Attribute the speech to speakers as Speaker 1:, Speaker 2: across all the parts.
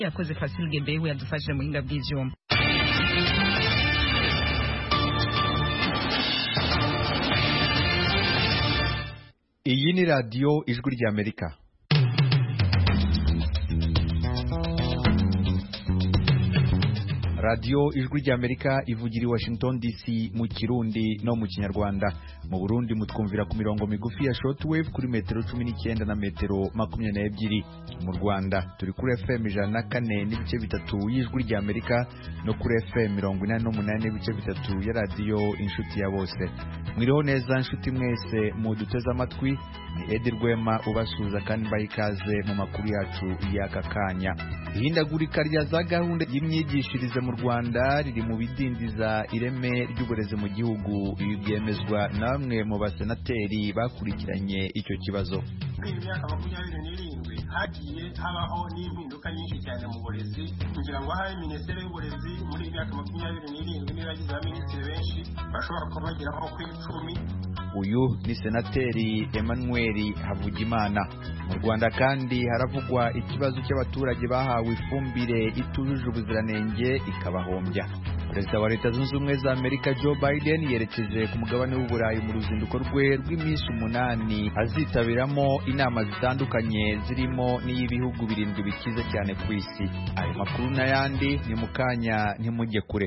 Speaker 1: yakoze Fasil Gebehu yadufashije mu buhinga bw'ivyuma
Speaker 2: iyi ni radiyo ijwi ry'amerika radiyo ijwi ry'amerika ivugira i washington dc mu kirundi no mu kinyarwanda mu burundi mutwumvira ku mirongo migufi ya shortwave kuri metero cumi n'icyenda na metero makumyabiri n'ebyiri mu rwanda turi kuri fm ijana na kane n'ibice bitatu y'ijwi ry'amerika no kuri fm mirongo inani n'umunani n'ibice bitatu ya radiyo inshuti ya bose mwiriho neza nshuti mwese muduteze amatwi ni edi rwema ubasuhuza kandi mbaha ikaze mu makuru yacu y'aka kanya ihindagurika rya za gahunda y'imyigishirize mu rwanda riri mu bidindiza ireme ry'uburezi mu gihugu ibi byemezwa na bamwe mu basenateri bakurikiranye icyo kibazo
Speaker 3: muri iyi myaka makumyabiri n'irindwi hagiye habaho n'impinduka nyinshi cyane mu burezi kugira ngo ahaye minisiteri y'uburezi muri iyi myaka makumyabiri n'irindwi n'iragize abaminisitiri benshi bashobora kuba bageraho ku icumi
Speaker 2: uyu ni senateri emmanuel havugimana mu rwanda kandi haravugwa ikibazo cy'abaturage bahawe ifumbire itujuje ubuziranenge ikabahombya perezida wa leta zunze ubumwe za amerika joe biden yerekeje ku mugabane w'uburayi mu ruzinduko rwe rw'iminsi umunani azitabiramo inama zitandukanye zirimo n'iy'ibihugu birindwi bikize cyane ku isi ayo makuru n'ayandi ni mu kanya ntimujye kure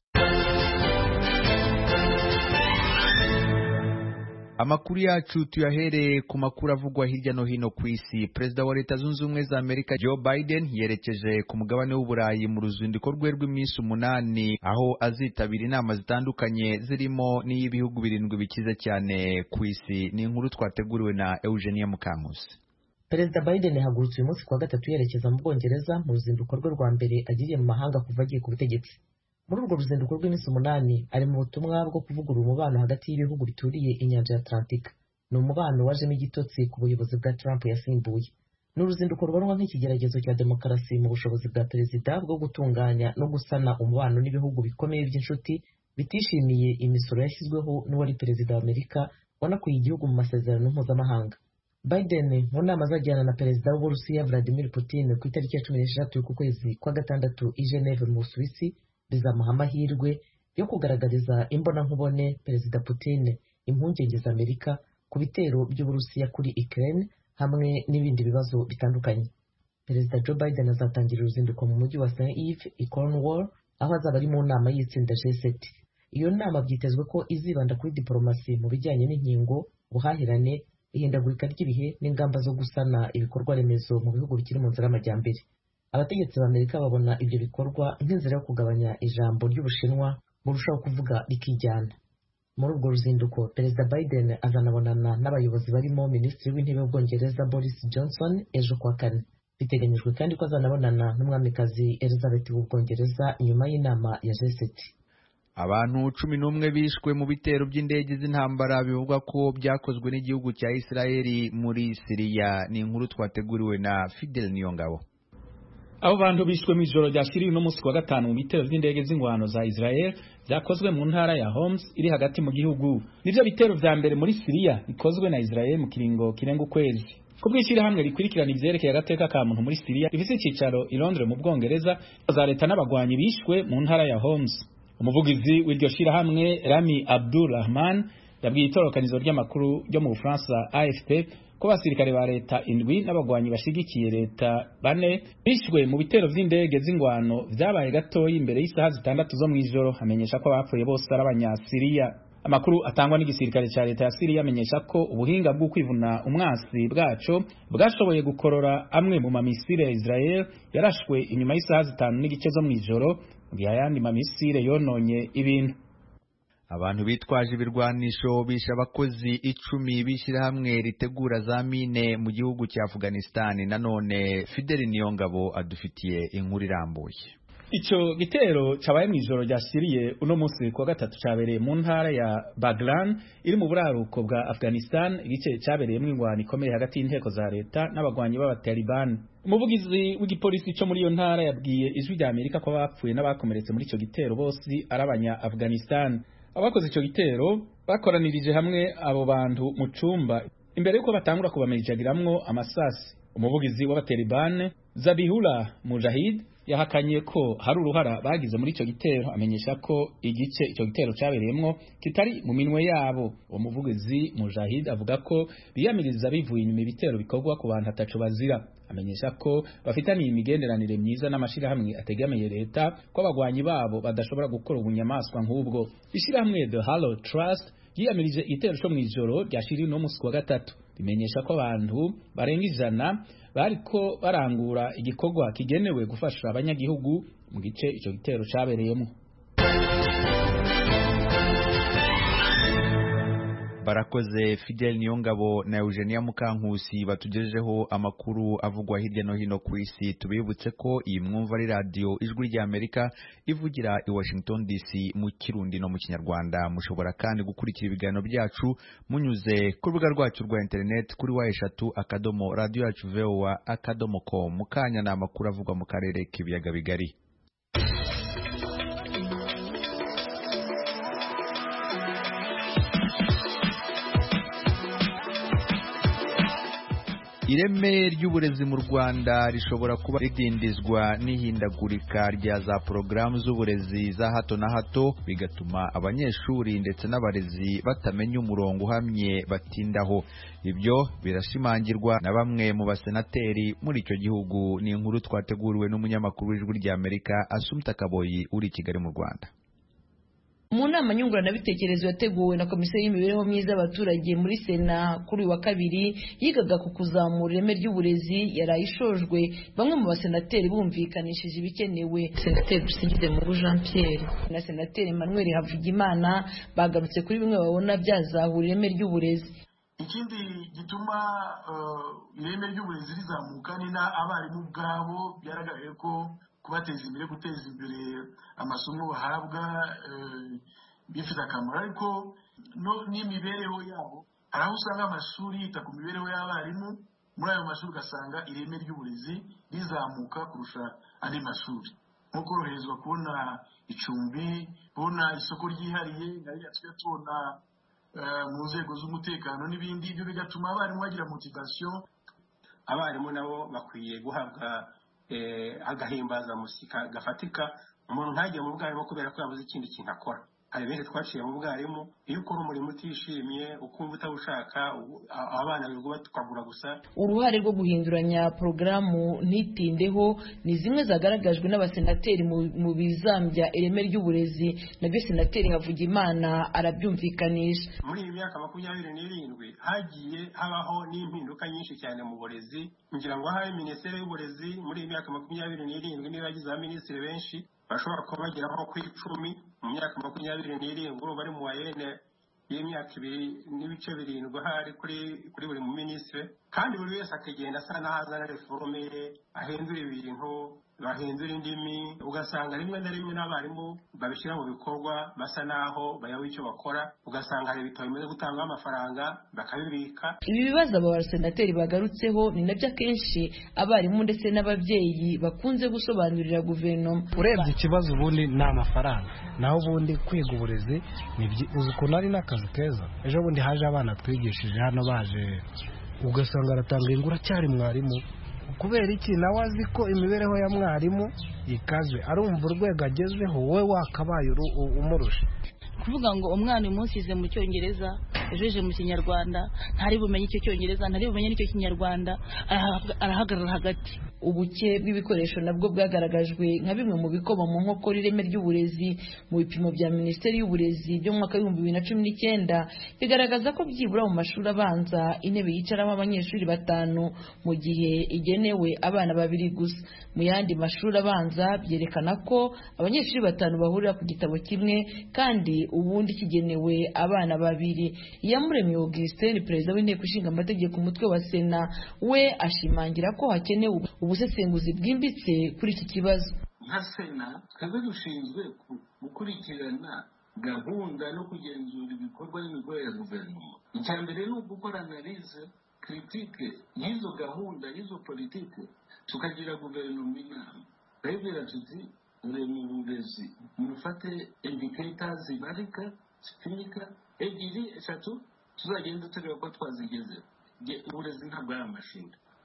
Speaker 2: amakuru yacu tuyahereye ku makuru avugwa hirya no hino ku isi perezida wa leta zunze ubumwe za amerika joe biden yerekeje ku mugabane w'uburayi mu ruzinduko rwe rw'iminsi umunani aho azitabira inama zitandukanye zirimo n'iy'ibihugu birindwi bikize cyane ku isi ni inkuru twateguriwe na eugenia mukankusi
Speaker 4: perezida biden yahagurutse uyu munsi kuwa gatatu yerekeza mu bwongereza mu ruzinduko rwe rwa mbere agiriye mu mahanga kuva agiye ku butegetsi muri urwo ruzinduko rw'iminsi umunani ari mu butumwa bwo kuvugurura umubano hagati y'ibihugu bituriye inyanja ya atlantika ni umubano wajemo igitotsi ku buyobozi bwa trump yasimbuye ni uruzinduko rubonwa nk'ikigeragezo cya demokarasi mu bushobozi bwa perezida bwo gutunganya no gusana umubano n'ibihugu bikomeye by'inshuti bitishimiye imisoro yashyizweho n'uwari perezida wa amerika wanakuye igihugu mu masezerano mpuzamahanga biden mu nama azajyana na perezida w'uburusiya vladimir putin ku itariki ya cumi n'eshatu y'uku kwezi kwa gatandatu i geneve mu busuwisi bizamuha amahirwe yo kugaragariza imbonankubone perezida putin impungenge za amerika ku bitero by'uburusiya kuri ukraine hamwe n'ibindi bibazo bitandukanye perezida joe biden azatangira uruzinduko mu mujyi wa st eve i cornwall aho azaba ari mu nama y'itsinda g7 iyo nama byitezwe ko izibanda kuri diporomasi mu bijyanye n'inkingo ubuhahirane ihindagurika ry'ibihe n'ingamba zo gusana ibikorwa remezo mu bihugu bikiri mu nzira y'amajyambere abategetsi ba amerika babona ibyo bikorwa nk'inzira yo kugabanya ijambo ry'ubushinwa burushaho kuvuga rikijyana muri urwo ruzinduko perezida biden azanabonana n'abayobozi barimo minisitiri w'intebe w'ubwongereza boris johnson ejo kuwa kane biteganyijwe kandi ko azanabonana n'umwamikazi elizabeth w'ubwongereza nyuma y'inama ya g7
Speaker 2: abantu cumi n'umwe bishwe mu bitero by'indege z'intambara bivugwa ko byakozwe n'igihugu cya isirayeli muri siriya ni inkuru twateguriwe na fidel niyongabo
Speaker 5: abo bantu bishwe mu ijoro ryashiriye uno munsi wa gatanu mu bitero by'indege z'ingwano za Israel byakozwe mu ntara ya Homs iri hagati mu gihugu nivyo bitero vya mbere muri Syria bikozwe na Israel mu kiringo kirenga ukwezi kubw'ishyirahamwe rikurikirana ivyerekeye agateka ka muntu muri Syria rifise icicaro i Londres mu Bwongereza za leta n'abagwanyi bishwe mu ntara ya Homs umuvugizi w'iryo shirahamwe Rami Abdul Rahman yabwiye itorokanizo ry'amakuru ryo mu Bufaransa AFP ko abasirikare ba leta indwi n'abagwanyi bashigikiye leta bane bishwe mu bitero vy'indege z'ingwano vyabaye gatoyi imbere y'isaha zitandatu zo mw'ijoro amenyesha ko abapfuye bose ari abanyasiriya amakuru atangwa n'igisirikare ca leta ya Siriya amenyesha ko ubuhinga bwo kwivuna umwasi bwaco bwashoboye gukorora amwe mu mamisire ya Israel yarashwe inyuma y'isaha zitanu n'igice zo mw'ijoro mu gihe ayandi mamisire yononye ibintu
Speaker 2: abantu bitwaje ibirwanisho bishe abakozi icumi b'ishyirahamwe ritegura za mine mu gihugu cya Afghanistan nanone Fidel Niyongabo adufitiye inkuru irambuye
Speaker 5: Ico gitero cabaye mw'ijoro ryashiriye uno munsi kuwa gatatu cabereye mu ntara ya Baglan iri mu buraruko bwa Afghanistan igice cabereyemwo ingwano ikomeye hagati y'inteko za leta n'abagwanyi b'abataliban umuvugizi w'igipolisi co muri iyo ntara yabwiye ijwi rya Amerika ko abapfuye n'abakomeretse muri ico gitero bose ari abanya Afghanistan abakoze ico gitero bakoranirije hamwe abo bantu mu cumba imbere yuko batangura kubamirijagiramwo amasasi umuvugizi w'abatalibane Zabihullah Mujahid yahakanye ko hari uruhara bagize muri icyo gitero amenyesha ko igice icyo gitero cyabereyemo kitari mu minwe yabo uwo muvugizi Mujahid avuga ko biyamiriza bivuye inyuma ibitero bikorwa ku bantu atacu bazira amenyesha ko bafitaniye imigenderanire myiza n'amashyirahamwe ategamiye leta ko abagwanyi babo badashobora gukora ubunyamaswa nk'ubwo ishyirahamwe The Hallow Trust yiyamirije igitero cyo mu ijoro ryashiriwe no musi wa gatatu rimenyesha ko abantu barenga ijana bariko barangura igikorwa kigenewe gufasha abanyagihugu mu gice icyo gitero cyabereyemo
Speaker 2: barakoze Fidel Niyongabo na Eugenia Mukankusi batugejejeho amakuru avugwa hirya no hino ku isi tubibutse ko iyi mwumva ari radio ijwi rya Amerika ivugira i Washington DC mu kirundi no mu kinyarwanda mushobora kandi gukurikira ibiganiro byacu munyuze ku rubuga rwacu rwa internet kuri wa eshatu akadomo radio yacu voa akadomo com mukanya ni amakuru avugwa mu karere k'ibiyaga bigari ireme ry'uburezi mu Rwanda rishobora kuba ridindizwa n'ihindagurika rya za porogaramu z'uburezi za hato na hato bigatuma abanyeshuri ndetse n'abarezi batamenya umurongo uhamye batindaho ibyo birashimangirwa na bamwe mu basenateri muri icyo gihugu ni inkuru twateguriwe n'umunyamakuru w'ijwi rya Amerika Asumta Kaboyi uri i Kigali mu Rwanda
Speaker 6: mu nama nyunguranabitekerezo yateguwe na komisiyo y'imibereho myiza y'abaturage muri sena kuri uyu wa kabiri yigaga ku kuzamura ireme ry'uburezi yaraye ishojwe bamwe mu basenateri bumvikanishije ibikenewe senateri dusingize mu jean pierre na senateri emmanuel havugimana bagarutse kuri bimwe babona byazahura ireme ry'uburezi
Speaker 3: ikindi gituma ireme ry'uburezi rizamuka ni n'abarimu ubwabo byaragaragaye ko kubateza imbere guteza imbere amasomo bahabwa bifite akamaro ariko n'imibereho yabo hari aho usanga amashuri yita ku mibereho y'abarimu muri ayo mashuri ugasanga ireme ry'uburezi rizamuka kurusha andi mashuri nko koroherezwa kubona icumbi kubona isoko ryihariye nariya tujya tubona mu nzego z'umutekano n'ibindi ibyo bigatuma abarimu bagira motivasiyo
Speaker 7: abarimu nabo bakwiye guhabwa agahimbazamusika gafatika umuntu ntajye mu bwarimu kubera ko yabuze ikindi kintu akora hari benshi twaciye mu bwarimu iyo ukora umurimo utishimiye ukumva utawushaka abana birirwa tukagura gusa
Speaker 6: uruhare rwo guhinduranya porogaramu ntitindeho ni zimwe zagaragajwe n'abasenateri mu bizambya ireme ry'uburezi nabyo senateri havugimana arabyumvikanisha
Speaker 7: muri iyi myaka makumyabiri n'irindwi hagiye habaho n'impinduka nyinshi cyane mu burezi kugira ngo habe minisiteri y'uburezi muri iyi myaka makumyabiri n'irindwi niba yagize abaminisitiri benshi bashobora kuba bageraho ku icumi mu myaka makumyabiri n'irindwi ubu bari mu wayene y'imyaka ibiri n'ibice birindwi ahari kuri kuri buri muminisitiri kandi buri wese akagenda asa n'aho azana reforme ye ahindura ibintu bahindura indimi ugasanga rimwe na rimwe n'abarimu babishyira mu bikorwa basa n'aho bayoboye icyo bakora ugasanga hari ibitabo bimaze gutangwaho amafaranga bakabibika
Speaker 6: ibi bibazo aba basenateri bagarutseho ni nabyo akenshi abarimu ndetse n'ababyeyi bakunze gusobanurira guverinoma
Speaker 8: urebye ikibazo ubundi ni amafaranga naho ubundi kwiga uburezi uzi ukuntu ari n'akazi keza ejo bundi haje abana twigishije hano baje ugasanga aratanga ingura cyari mwarimu kubera iki nawe azi ko imibereho ya mwarimu ikaze arumva urwego agezeho wowe wakabaye umurusha
Speaker 9: kuvuga ngo umwana uyu munsi yize mu cyongereza ejo yije mu kinyarwanda ntari bumenye icyo cyongereza ntari bumenye n'icyo kinyarwanda arahagarara hagati
Speaker 6: ubuke bw'ibikoresho nabwo bwagaragajwe nka bimwe mu bikoma mu nkokora ireme ry'uburezi mu bipimo bya minisiteri y'uburezi byo mu mwaka w'ibihumbi bibiri na cumi n'icyenda bigaragaza ko byibura mu mashuri abanza intebe yicaramo abanyeshuri batanu mu gihe igenewe abana babiri gusa mu yandi mashuri abanza byerekana ko abanyeshuri batanu bahurira ku gitabo kimwe kandi ubundi kigenewe abana babiri iyamuremye augustin perezida w'inteko ishinga amategeko umutwe wa sena we ashimangira ko hakenewe ubusesenguzi bwimbitse kuri iki kibazo
Speaker 10: nka sena twebwe dushinzwe gukurikirana gahunda no kugenzura ibikorwa n'imikorere ya guverinoma icya mbere ni ugukora analize kiritike y'izo gahunda y'izo politike tukagira guverinoma inama turabibwira tuti dore mu burezi mufate indiketa zibarika zipimika ebyiri eshatu tuzagenda tureba ko twazigezeho uburezi ntabwo ari amashuri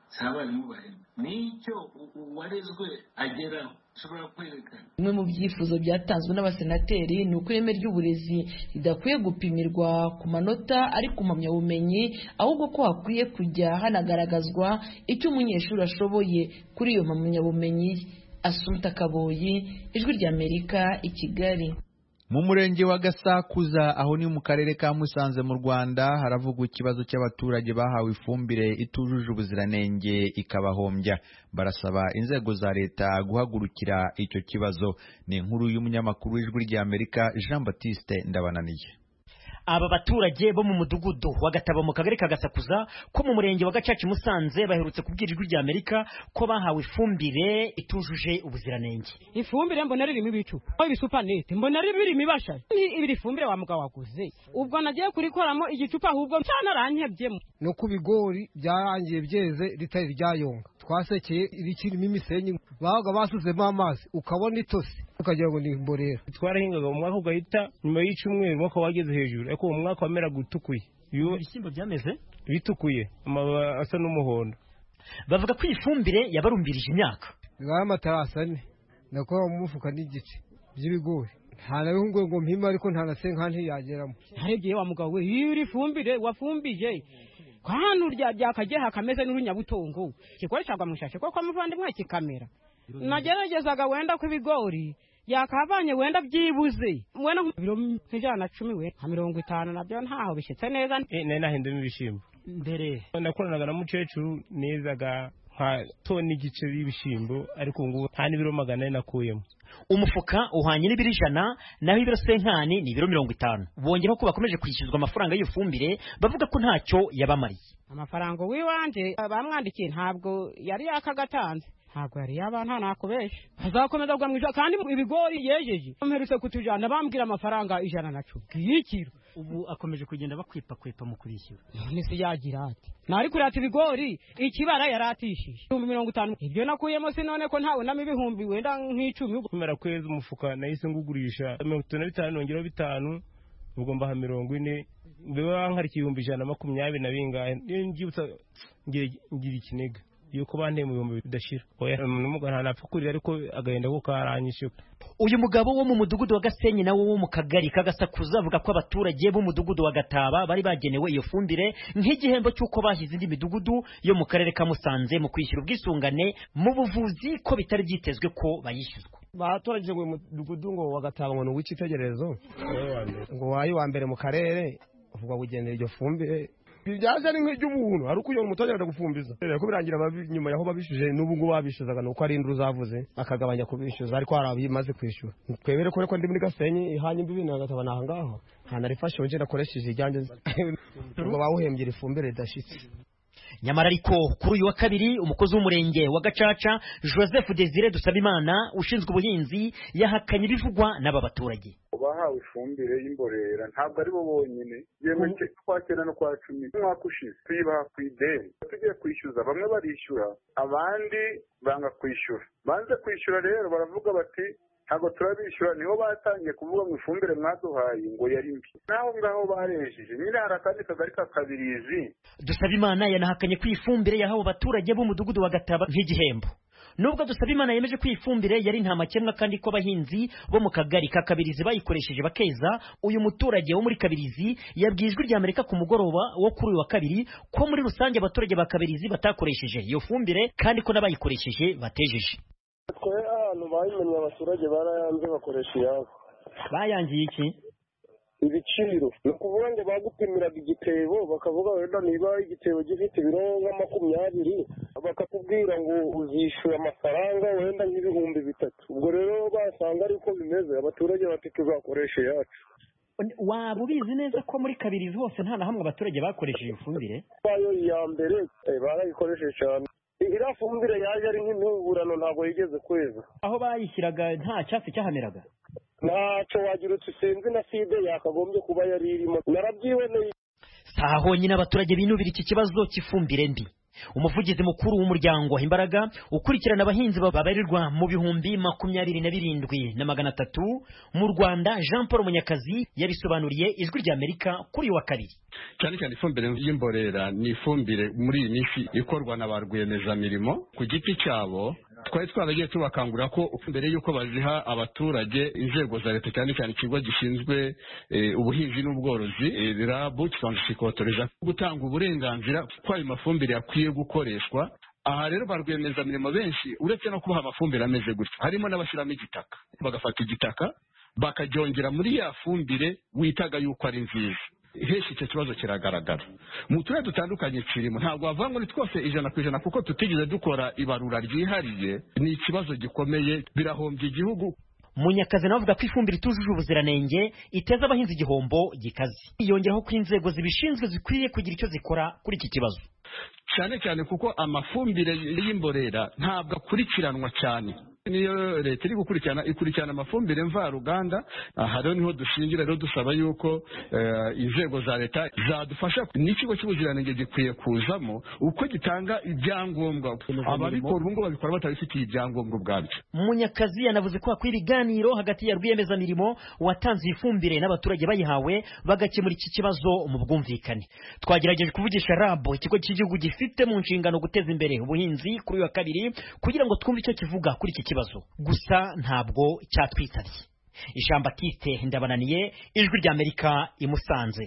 Speaker 10: si abarimu bahembwa nicyo uwarezwe ageraho ushobora kwerekana
Speaker 6: bimwe mu byifuzo byatanzwe n'abasenateri ni uko ireme ry'uburezi ridakwiye gupimirwa ku manota ari ku mpamyabumenyi ahubwo ko hakwiye kujya hanagaragazwa icyo umunyeshuri ashoboye kuri iyo mpamyabumenyi asumta kaboyi ijwi ry'amerika i kigali
Speaker 2: mu murenge wa gasakuza aho ni mu karere ka musanze mu rwanda haravugwa ikibazo cy'abaturage bahawe ifumbire itujuje ubuziranenge ikabahombya barasaba inzego za leta guhagurukira icyo kibazo ni inkuru y'umunyamakuru w'ijwi ry'amerika jean batiste ndabananiye
Speaker 11: aba baturage bo mu mudugudu wa gataba mu kagari ka gasakuza ko mu murenge wa gacaca musanze baherutse kubwira ijwi rya amerika ko bahawe ifumbire itujuje ubuziranenge
Speaker 12: ifumbire mbona ririmo ibicu ibisupanete mbona birimo ibasha ibiri fumbire wa mugabo waguze ubwo nagiye kurikoramo igicupa ahubwo cyanarankebyemo
Speaker 8: no ku bigori byarangiye byeze ritari ryayonga twasekeye irikirimo imisenyi babaga basuzemo amazi ukabona itose ukagira ngo ni imborera
Speaker 13: twarahingaga mu mwaka ugahita nyuma y'icumweru umwaka wageze hejuru ariko uwo mwaka wameraga utukuye
Speaker 11: ibishyimbo byameze
Speaker 13: bitukuye amababi asa n'umuhondo
Speaker 11: bavuga ko iyi fumbire yabarumbirije imyaka
Speaker 8: bibaye amatarasi ane nakora mu mufuka n'igice by'ibigori nta na bimwe ngo mpima ariko nta na senka ntiyageramo
Speaker 12: harebye wa mugabo we iyo uri fumbire wafumbije ko hano byakageha kameze n'urunyabutongo gikoreshagwa mu ishashi kuko amuvandimwe kikamera nageragezaga wenda ku ibigori yakavanye wenda byibuze wenda nk'ibiro nk'ijana na cumi we nka mirongo itanu nabyo ntaho bishyitse neza
Speaker 13: nari nahindamo ibishyimbo
Speaker 11: mbere
Speaker 13: nakoranaga na mukecuru nezaga nka toni igice y'ibishyimbo ariko ubu ngubu nta n'ibiro magana ane nakuyemo
Speaker 11: umufuka uhwanye n'ibiro ijana naho ibiro senkani ni ibiro mirongo itanu bongeraho ko bakomeje kwishyuzwa amafaranga y'iyo fumbire bavuga ko ntacyo yabamariye
Speaker 12: amafaranga w'iwanjye bamwandikiye ntabwo yari yakagatanze ntabwo yari yaba nta nakubesha azakomeza kugwa mu ijana kandi ibigori yejeje mperutse kutujana bambwira amafaranga ijana na cumi y'ikiro
Speaker 11: ubu akomeje kugenda bakwepakwepa mu kubishyura
Speaker 12: none se yagira ati nari kurata ibigori ikibara yaratishije ibihumbi mirongo itanu ibyo nakuyemo si none ko ntabonamo ibihumbi wenda nk'icumi
Speaker 13: kumera kwezi umufuka nahise ngugurisha mirongo itatu na bitanu nongeraho bitanu ubwo mbaha mirongo ine biba nkari ibihumbi ijana na makumyabiri na bingahe iyo nbyibutsa ngira ikiniga yuko banteye mu bihumbi bidashira n'umugabo ntanapfa kurira ariko agahinda ko karanyishe
Speaker 11: uyu mugabo wo mu mudugudu wa gasenyi nawe wo mu kagari kagasakuza avuga ko abaturage b'umudugudu wa gataba bari bagenewe iyo fumbire nk'igihembo cy'uko bahize indi midugudu yo mu karere ka musanze mu kwishyura ubwisungane mu buvuzi ko bitari byitezwe ko bayishyuzwa
Speaker 14: batoranyije ngo uyu mudugudu ngo wa gataba ngo ni uw'icyitegererezo ngo wayi wa mbere mu karere uvuga kugendera iryo fumbire byaje ari nk'iry'ubuntu ari uko uyu muturage ajya gufumbiza ko birangira nyuma yaho babishyuje n'ubu ngubu babishyuzaga ni uko ari induru zavuze akagabanya kubishyuza ariko hari abimaze kwishyura twebere ko ndi muri gasenyi ihanye imbibi na gataba ni ahangaha nta narifashe wongera akoresheje ijyanjye ngo bawuhembye iri fumbire ridashyitse
Speaker 11: nyamara ariko kuri uyu wa kabiri umukozi w'umurenge wa gacaca joseph desire dusabimana ushinzwe ubuhinzi yahakanye ibivugwa n'aba baturage
Speaker 15: bahawe ifumbire y'imborera ntabwo ari bo bonyine yewe kwa cyenda no kwa cumi umwaka ushize tuyibaha ku ideni tugiye kwishyuza bamwe barishyura abandi banga kwishyura banze kwishyura rero baravuga bati ntabwo turabishyura niho batangiye kuvuga ngo ifumbire mwaduhaye ngo yari mbi naho ngaho barejeje nyine hari akandi kagari ka kabirizi
Speaker 11: dusabimana yanahakanye ko iyi fumbire yahawe abaturage b'umudugudu wa gataba nk'igihembo nubwo dusabimana yemeje ko iyi fumbire yari nta makemwa kandi ko abahinzi bo mu kagari ka kabirizi bayikoresheje bakeza uyu muturage wo muri kabirizi yabwiye ijwi ry'amerika ku mugoroba wo kuri uyu wa kabiri ko muri rusange abaturage ba kabirizi batakoresheje iyo fumbire kandi ko n'abayikoresheje batejeje
Speaker 16: twe ahantu bayimenye abaturage barayanze bakoresha iyabo
Speaker 11: bayangiye iki
Speaker 16: ibiciro ni ukuvuga ngo bagupimiraga igitebo bakavuga wenda niba igitebo gifite ibiro nka makumyabiri bakakubwira ngo uzishyura amafaranga wenda nk'ibihumbi bitatu ubwo rero basanga ariko bimeze abaturage bati tuzakoresha iyacu
Speaker 11: waba ubizi neza ko muri kabirizi hose nta na hamwe abaturage bakoresheje ifumbire
Speaker 16: bayo iya mbere barayikoresheje cyane iriya fumbire yaje ari nk'impuburano ntabwo yigeze kweza
Speaker 11: aho bayishyiraga nta cyatsi cyahameraga
Speaker 16: ntacyo wagira uti sinzi na side yakagombye kuba yari irimo narabyiboneye
Speaker 11: si aha honyine abaturage binubira iki kibazo cy'ifumbire mbi umuvugizi mukuru w'umuryango imbaraga ukurikirana abahinzi babarirwa mu bihumbi makumyabiri na birindwi na magana atatu mu rwanda jean paul munyakazi yabisobanuriye ijwi rya amerika kuri uyu wa kabiri
Speaker 17: cyane cyane ifumbire y'imborera ni ifumbire muri iyi minsi ikorwa na ba rwiyemezamirimo ku giti cyabo twari twaragiye tubakangurira ko mbere y'uko baziha abaturage inzego za leta cyane cyane ikigo gishinzwe ubuhinzi n'ubworozi rabu kikabashishikariza gutanga uburenganzira ko ayo mafumbire akwiye gukoreshwa aha rero ba rwiyemezamirimo benshi uretse no kubaha amafumbire ameze gutya harimo n'abashyiramo igitaka bagafata igitaka bakaryongera muri ya fumbire witaga yuko ari nziza henshi icyo kibazo kiragaragara mu turere dutandukanye kirimo ntabwo wavuga ngo ni twose ijana ku ijana kuko tutigeze dukora ibarura ryihariye ni ikibazo gikomeye birahombya igihugu
Speaker 11: munyakazi nawe avuga ko ifumbire itujuje ubuziranenge iteza abahinzi igihombo gikaze yongeraho ko inzego zibishinzwe zikwiye kugira icyo zikora kuri iki kibazo
Speaker 17: cyane cyane kuko amafumbire y'imborera ntabwo akurikiranwa cyane niyo leta iri gukurikirana ikurikirana amafumbire mvaruganda aha rero niho dushingira rero dusaba yuko inzego za leta zadufasha n'ikigo cy'ubuziranenge gikwiye kuzamo uko gitanga ibyangombwa ababikora ubu ngubu babikora batabifitiye ibyangombwa ubwabyo
Speaker 11: munyakazi yanavuze ko hakwiye ibiganiro hagati ya rwiyemezamirimo watanze iyi fumbire n'abaturage bayihawe bagakemura iki kibazo mu bwumvikane twagerageje kuvugisha rabo ikigo cy'igihugu gifite mu nshingano guteza imbere ubuhinzi kuri uyu wa kabiri kugira ngo twumve icyo kivuga kuri iki kibazo gusa ntabwo cyatwitabye ijambo atiste ndabananiye ijwi rya amerika imusanze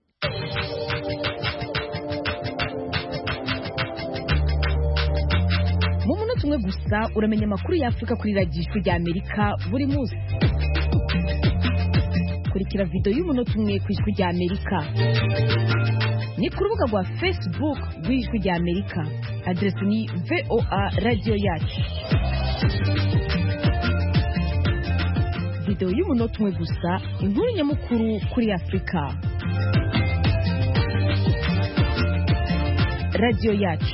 Speaker 18: mu munota umwe gusa uramenya amakuru y'afurika kuri radiyo ijwi rya amerika buri munsi kurikira videwo y'umunota umwe ku ijwi rya amerika ni ku rubuga rwa facebook rw'ijwi rya amerika aderesi ni voa radiyo yacu videwo y'umunota umwe gusa inkuru nyamukuru kuri afurika radiyo yacu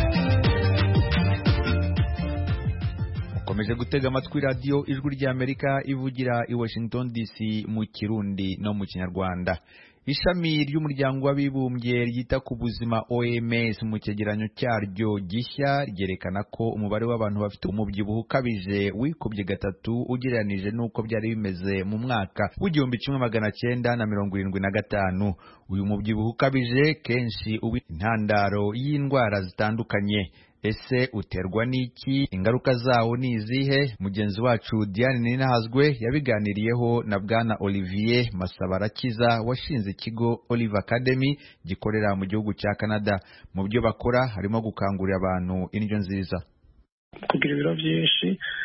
Speaker 2: mukomeje gutega amatwi radiyo ijwi ry'amerika ivugira i washington dc mu kirundi no mu kinyarwanda ishami ry'umuryango w'abibumbye ryita ku buzima OMS mu cyegeranyo cyaryo gishya ryerekana ko umubare w'abantu bafite umubyibuho ukabije wikubye gatatu ugereranije n'uko byari bimeze mu mwaka w'igihumbi kimwe magana cyenda na mirongo irindwi na gatanu uyu mubyibuho ukabije kenshi uba intandaro y'indwara zitandukanye ese uterwa n'iki ingaruka zawo ni izihe mugenzi wacu Diane Ninahazwe yabiganiriyeho na bwana Olivier Masabarakiza washinze ikigo Olive Academy gikorera mu gihugu cya Canada mu byo bakora harimo gukangurira abantu indyo nziza
Speaker 19: kugira ibiro byinshi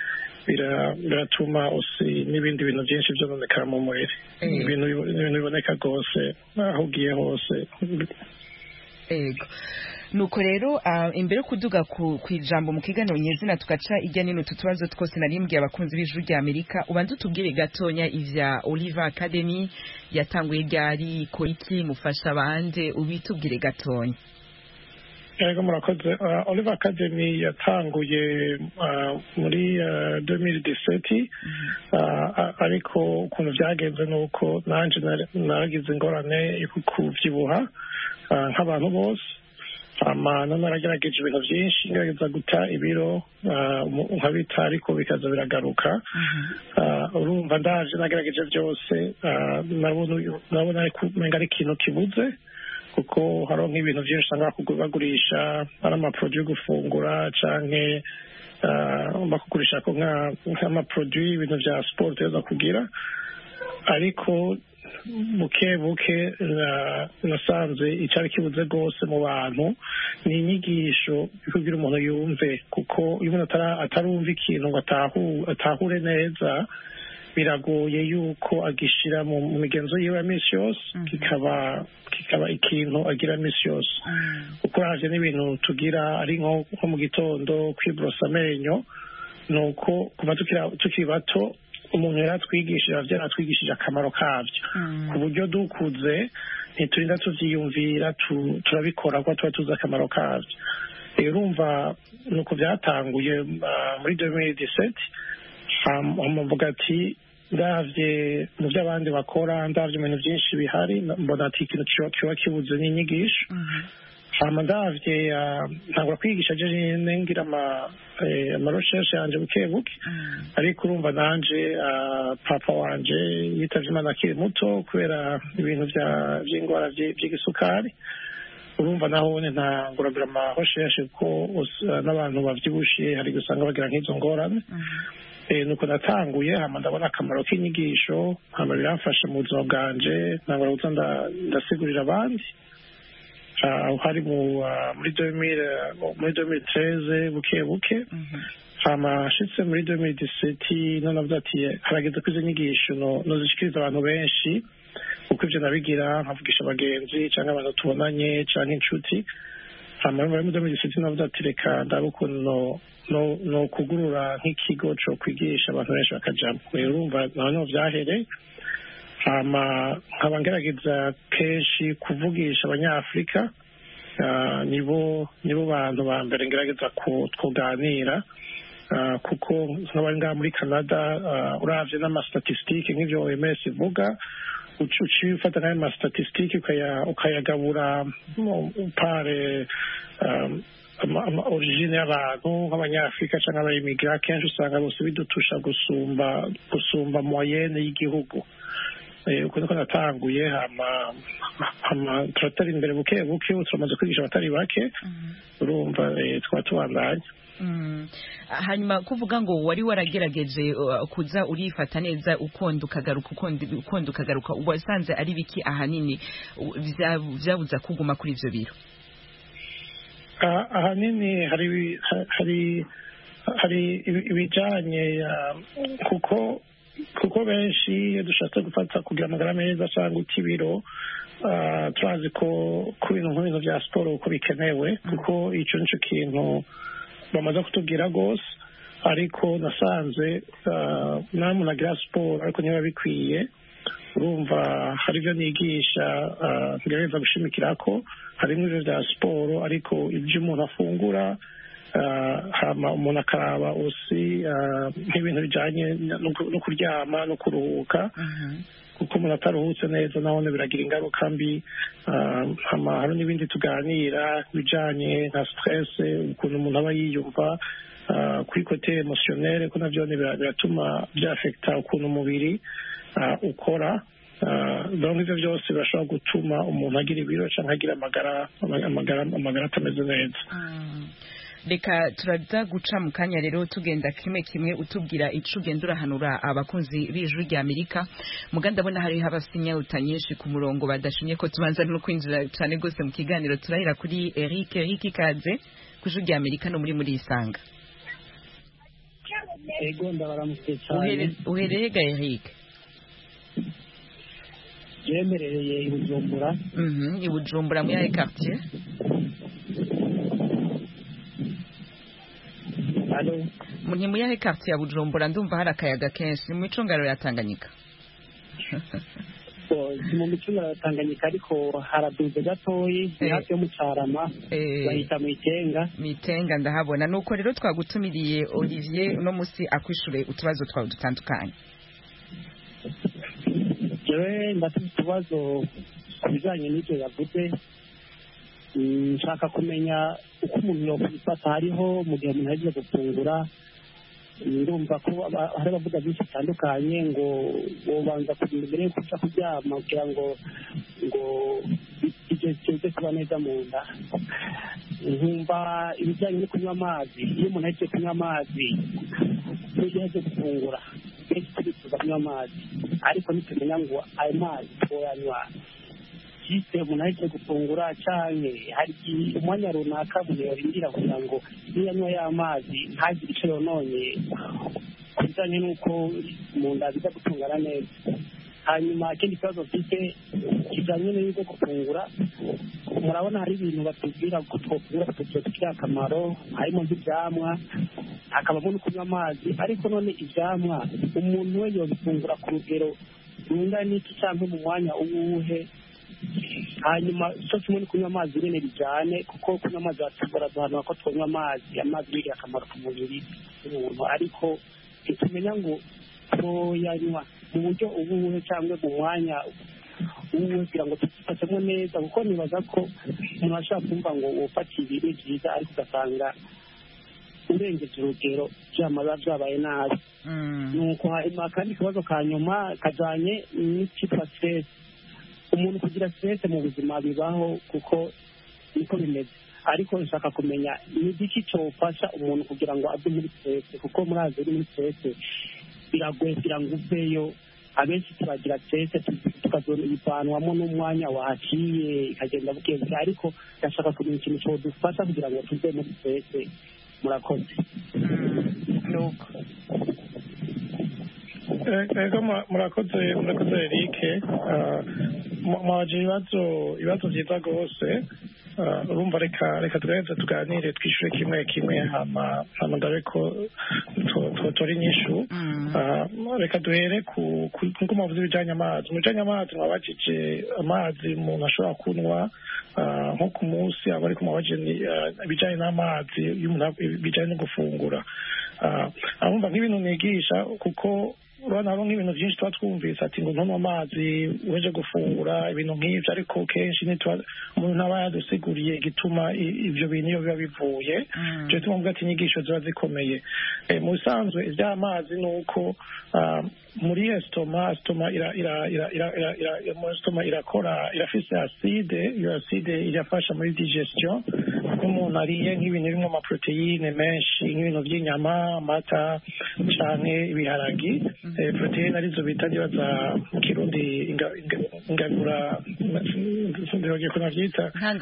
Speaker 19: biratuma usi n'ibindi bintu byinshi byononekara mu mubiri ibintu biboneka rwose aho ugiye hose
Speaker 1: ego nuko rero imbere yo kuduga ku ijambo mu kiganiro nyezina tugaca ijya nino utu tubazo twose narimbwiye abakunzi b'ijuru rya amerika ubanza utubwire gatonya ivya olive academy yatanguye ryari ikora iki mufasha abandi ubitubwire gatonya
Speaker 19: yego murakoze olive academy yatanguye muri 2017 ariko ukuntu byagenze ni uko nanjye naragize ingorane yo kubyibuha nk'abantu bose amana naragerageje ibintu byinshi ngerageza guta ibiro nkabita ariko bikaza biragaruka urumva ndaje nagerageje byose nabona ari ikintu kibuze kuko hariho nk'ibintu byinshi usanga bagurisha ari amaporoduwi yo gufungura cyangwa bakugurisha nk'amaporoduwi y'ibintu bya siporo tuza kugira ariko buke buke nasanze icyari kibuze rwose mu bantu ni inyigisho kugira umuntu yumve kuko iyo umuntu atarumva ikintu ngo atahure neza biragoye yuko agishyira mu migenzo yiwe ya minsi yose kikaba kikaba ikintu agira minsi yose kuko haje n'ibintu tugira ari nko mu gitondo kwiborosa amenyo ni uko kuva tukiri bato umuntu yari atwigishije ababyeyi atwigishije akamaro kabyo ku buryo dukuze ntiturinda tubyiyumvira turabikora kuko tuba tuzi akamaro kabyo rero urumva ni uko byatanguye muri domini diseti bavuga ati ndabye mu byo abandi bakora ndabye ibintu byinshi bihari mbona ati ikintu kiba kibuze n'inyigisho hama ndavye ntangura kwigisha je nyene ngira ama amarecherche yanje buke buke ariko urumva nanje papa wanje yitavye imana akiri muto kubera ibintu vy'indwara vy'igisukari urumva naho ne ntanguragira amarecherche kuko n'abantu bavyibushe hari gusanga bagira nk'izo ngorane nuko natanguye hama ndabona akamaro k'inyigisho hama biramfasha mu buzima bwanje ntangura kuza ndasigurira abandi aho hari muri muri domire tereze buke buke hama ashitse muri domire diseti none avuga ati harageze ko izo nyigisho nozishikiriza abantu benshi kuko ivyo nabigira nkavugisha abagenzi canke abantu tubonanye canke inshuti hama muri domire diseti navuga ati reka ndabe ukuntu no kugurura nk'ikigo co kwigisha abantu benshi bakajamwo rero urumva naho niho vyahereye hama nkaba ngerageza kenshi kuvugisha abanyafurika nibo nibo bantu ba mbere ngerageza kuganira kuko nk'abari ngaha muri canada uravye n'amastatistike nk'ivyo oms ivuga uciye ufata n'ayo mastatistike ukayagabura pare origine y'abantu nk'abanyafurika cyangwa abayimigira kenshi usanga bose bidutusha gusumba gusumba moyenne y'igihugu uko niko natanguye hama turatera imbere buke buke turamaze kwigisha abatari bake urumva twaba tubandanya
Speaker 1: hanyuma kuvuga ngo wari waragerageje kuza urifata neza ukonda ukagaruka ukonda ukagaruka wasanze ari biki ahanini byabuza kuguma kuri ibyo biro
Speaker 19: ahanini hari hari hari ibijyanye kuko kuko benshi iyo dushatse gufata kugira amagara meza cyangwa uta ibiro turazi ko ku bintu nk'ibintu bya siporo uko bikenewe kuko icyo nicyo kintu bamaze kutubwira rwose ariko nasanze nta muntu agira siporo ariko niba bikwiye urumva hari ibyo nigisha ngerageza gushimikira ko harimo ibyo bya siporo ariko ibyo umuntu afungura hama umuntu akaraba usi nk'ibintu bijyanye no kuryama no kuruhuka kuko umuntu ataruhutse neza nabone biragira ingaruka mbi hari n'ibindi tuganira bijyanye nka siterese ukuntu umuntu aba yiyumva kuri kote emosiyonere ko nabyo biratuma byafekita ukuntu umubiri ukora donc ibyo byose birashobora gutuma umuntu agira ibiro cyangwa agira amagara atameze neza
Speaker 1: reka turaza guca mu kanya rero tugenda kimwe kimwe utubwira ico ugenda urahanura abakunzi b'ijuru rya amerika muga ndabona hariho abasinyawuta nyinshi ku murongo badashimye ko tubanza no kwinjira cyane rwose mu kiganiro turahera kuri eric eric ikaze ku ijuru rya amerika no muri muri isanga
Speaker 20: ego ndabaramutse cyane
Speaker 1: uhereye ga eric
Speaker 20: yemerereye i bujumbura
Speaker 1: i bujumbura muri ayo quartier ni muri yahe quartier ya bujumbura ndumva hari akayaga kenshi ni mu micungararo ya tanganyika
Speaker 20: si mu micungararo ya tanganyika ariko haraduze gatoyi ni hafi yo mu carama bahita mu itenga
Speaker 1: mu itenga ndahabona nuko rero twagutumiriye olivier uno munsi akwishure utubazo twawe dutandukanye
Speaker 20: jewe ndafite utubazo ku bijanye n'ivyo yavuze nshaka kumenya uko umuntu yokwifata hariho mu gihe umuntu ahejeje gufungura ndumva ko hari abavuga byinshi bitandukanye ngo wobanza kugira mbere yo kuja kuryama kugira ngo ngo ibyo kize kuba neza mu nda nkumva ibijyanye no kunywa amazi iyo umuntu ahejeje kunywa amazi n'igihe ahejeje gufungura kenshi turifuza kunywa amazi ariko nitumenya ngo ayo mazi twoyanywa jise umuntu ahejeje gufungura canke hari umwanya runaka umuntu yorindira kugira ngo niyanywa y'amazi ntagire ico yononye ku bijanye n'uko mu nda biza gutungana neza hanyuma ikindi kibazo mfite kijanye n'ibyo gufungura murabona hari ibintu batubwira ko twofungura tutugirira akamaro harimo nk'ivyamwa hakabamo no kunywa amazi ariko none ivyamwa umuntu we yobifungura ku rugero rungana n'iki canke mu mwanya uwuhe hanyuma cyo kimwe no kunywa amazi nyine bijyane kuko kunywa amazi batubura duhanura ko tunywa amazi amazi ni akamaro ku mubiri w'umuntu ariko ntitumenya ngo twoyanywa mu buryo ubuhe cyangwa mu mwanya uwe kugira ngo tuzifatemo neza kuko nibaza ko umuntu ashobora kumva ngo ufata ibi ni byiza ariko ugasanga urengeje urugero byamara byabaye nabi nuko hanyuma akandi kabazo ka nyuma kajyanye n'icyitwa stress umuntu kugira stress mu buzima bibaho kuko niko bimeze ariko nshaka kumenya ni igiki cyofasha umuntu kugira ngo ave muri stress kuko murazi uri muri stress biragoye kugira ngo uveyo abenshi turagira stress tukazivanwamo n'umwanya wahaciye ikagenda buke buke ariko ndashaka kumenya ikintu cyodufasha kugira ngo tuve muri stress murakoze
Speaker 1: nuko
Speaker 19: ego murakoze murakoze erike mwaje ibibazo ibibazo byiza rwose urumva reka reka tugerageze tuganire twishyure kimwe kimwe hama hama ndabe ko tutora inyishu reka duhere ku nkuko muvuze ibijyanye amazi mu bijyanye amazi mwabajije amazi umuntu ashobora kunywa nko ku munsi aba ariko mwabajije ibijyanye n'amazi bijyanye no gufungura arumva nk'ibintu nigisha kuko urabona hariho nk'ibintu byinshi tuba twumvise ati ngo ntunywe amazi uje gufungura ibintu nk'ibyo ariko kenshi umuntu ntaba yadusiguriye igituma ibyo bintu iyo biba bivuye ibyo bituma mvuga ati inyigisho ziba zikomeye mu bisanzwe iby'amazi ni uko muri esitoma esitoma esitoma irakora irafise aside iyo aside irafasha muri digestion nk'umuntu ariye nk'ibintu birimo amaproteine menshi nk'ibintu by'inyama amata canke ibiharagi proteine arizo bita nibaza mu kirundi ingabura sindibagiye ko navyita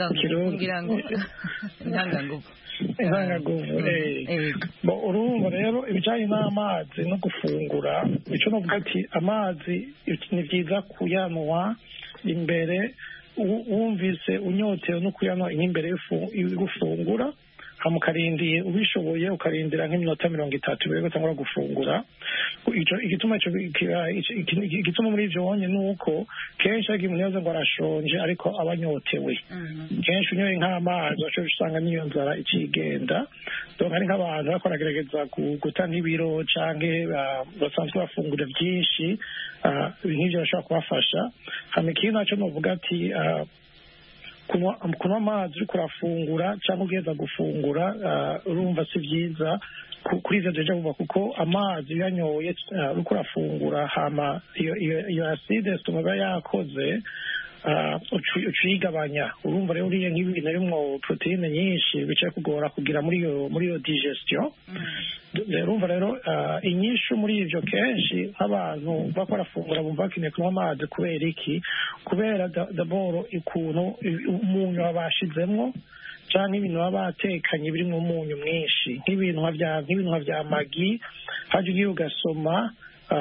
Speaker 1: intanganguvu
Speaker 19: intanganguvu urumva rero ibijanye n'amazi no gufungura ico novuga ati amazi ni vyiza kuyanwa imbere wumvise unyotewe no kuyanwa nk'imbere yo gufungura hama ukarindiye ubishoboye ukarindira nk'iminota mirongo itatu mbere yuko utangura gufungura igituma igituma muri ivyo wonye ni uko kenshi ariko umuntu yaza ngo arashonje ariko aba anyotewe kenshi unyoye nk'amazi washobora usanga n'iyo nzara ikigenda donc hari nk'abantu bariko baragerageza guta nk'ibiro canke basanzwe bafungura vyinshi nk'ivyo bashobora kubafasha hama ikindi naco novuga ati kunywa amazi uriko urafungura cyangwa ugeza gufungura urumva si byiza kuri ivyo deja vuba kuko amazi uyanyoye uriko urafungura hama iyo aside sitoma iba yakoze ucuyigabanya urumva rero uriye nk'ibintu birimwo proteine nyinshi bicaye kugora kugira muri iyo muri iyo digestion urumva rero inyishu muri ivyo kenshi nk'abantu bako barafungura bumva bakeneye kunywa amazi kubera iki kubera daboro ikuntu umunyu babashizemwo canke ibintu baba batekanye birimwo umunyu mwinshi nk'ibintu nk'ibintu vya magi haje ugiye ugasoma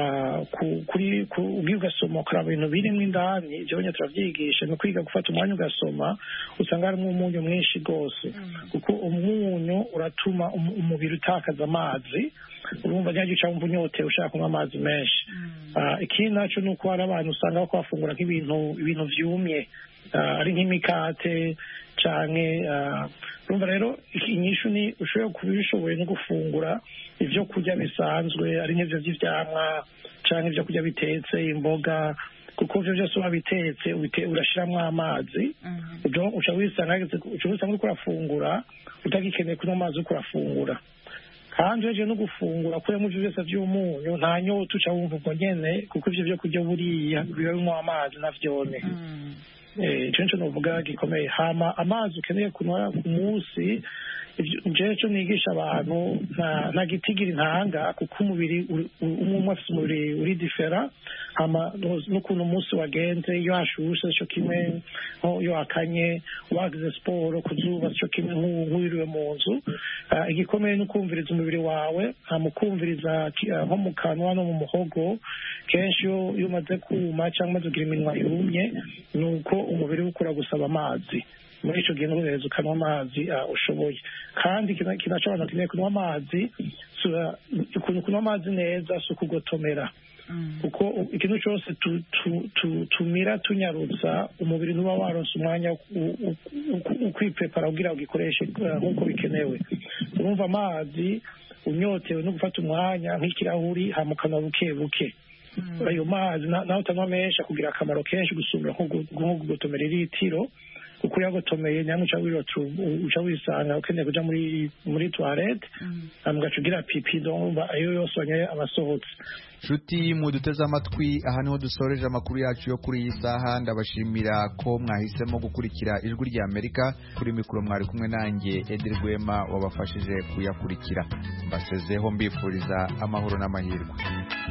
Speaker 19: kuri ugiye ugasoma ukaraba ibintu birimo indani ibyo nyine turavyigisha ni ukwiga gufata umwanya ugasoma usanga harimo umunyu mwinshi rwose kuko umunyu uratuma umubiri utakaza amazi urumva ntiyagiye uca wumva unyotewe ushaka kunywa amazi menshi ikindi naco ni uko hari abantu usanga bako bafungura nk'ibintu ibintu vyumye ari nk'imikate canke urumva rero inyishu ni ushobora kuba ubishoboye no gufungura ivyo kurya bisanzwe ari nk'ivyo vy'ivyamwa canke ivyo kurya bitetse imboga kuko ivyo vyose uba bitetse urashiramwo amazi uca wisanga uriko urafungura utagikeneye kunywa amazi uriko urafungura kandi uhejeje no gufungura kuremo ivyo vyose vy'umunyu nta nyota uca wumva ubwo nyene kuko ivyo vyo kurya buriya biba binywa amazi navyone ico nico novuga gikomeye hama amazi ukeneye kunywa ku munsi jewe co nigisha abantu nta gitigira intanga kuko umubiri umwe umwe afise umubiri uri difera hama n'ukuntu umunsi wagenze iyo hashushe co kimwe iyo hakanye wagize siporo ku zuba co kimwe nk'uwiriwe mu nzu igikomeye ni ukumviriza umubiri wawe hama ukumviriza nko mu kanwa no mu muhogo kenshi iyo umaze kuma cyangwa umaze kugira iminwa yumye ni uko umubiri ukura gusaba amazi muri icyo gihe n'ubuhereza ukanywa amazi ushoboye kandi kinaca abantu bakeneye kunywa amazi ukuntu kunywa amazi neza si ukugotomera kuko ikintu cyose tumira tunyarutsa umubiri ntuba waronse umwanya ukwipepara kugira ugikoreshe nk'uko bikenewe urumva amazi unyotewe no gufata umwanya nk'ikirahuri hamukana buke buke ayo mazi na- naho utanywa menshi akugira akamaro kenshi gusumira nko gu- nko gugotomera iritiro kuko uyagotomeye nyamwe uca wirota u- uca wisanga ukeneye kuja muri muri toilette hama ugaca ugira pipi donc ayo yose wanyoye aba asohotse
Speaker 2: nshuti muduteze amatwi aha niho dusoreje amakuru yacu yo kuri iyi saha ndabashimira ko mwahisemo gukurikira ijwi rya amerika kuri mikoro mwari kumwe nanjye edi rwema wabafashije kuyakurikira mbasezeho mbifuriza amahoro n'amahirwe